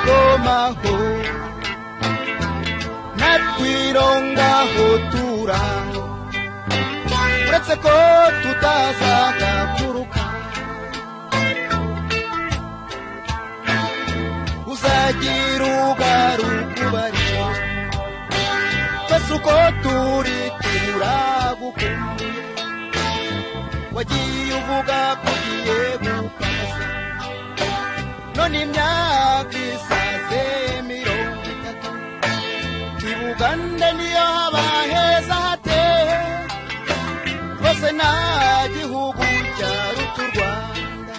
가호 낫위롱 가호 뚜라 브레츠코 투타사가 쿠루카 우사기로 가루 쿠바리 페수코 뚜리 뚜라고 wajivuga kugiye gukasa none imyaka isaze mirongo itatu i buganda niyo haba heza hate rwose nta gihugu cyaruta u rwanda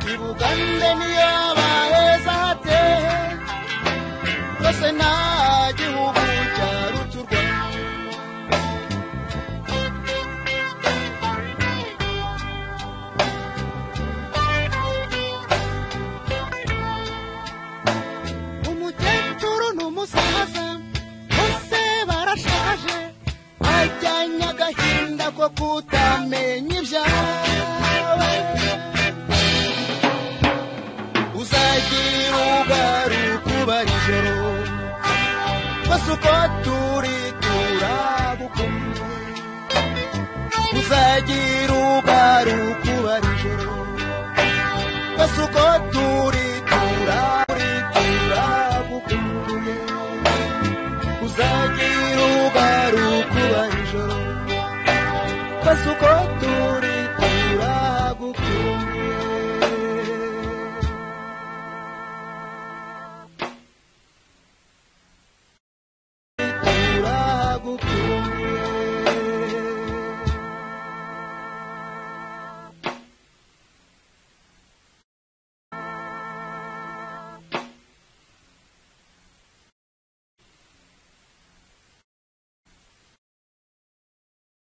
i buganda niyo haba heza hate rwose nta gihugu cyaruta u rwanda umukecuru n'umusaza bose barashaje bajyanye agahinda ko kutamenya ibyawe uzagira ugaruka ubara ijoro bose uko turi turagukumye uzagira ugaruka ubara ijoro bose uko turi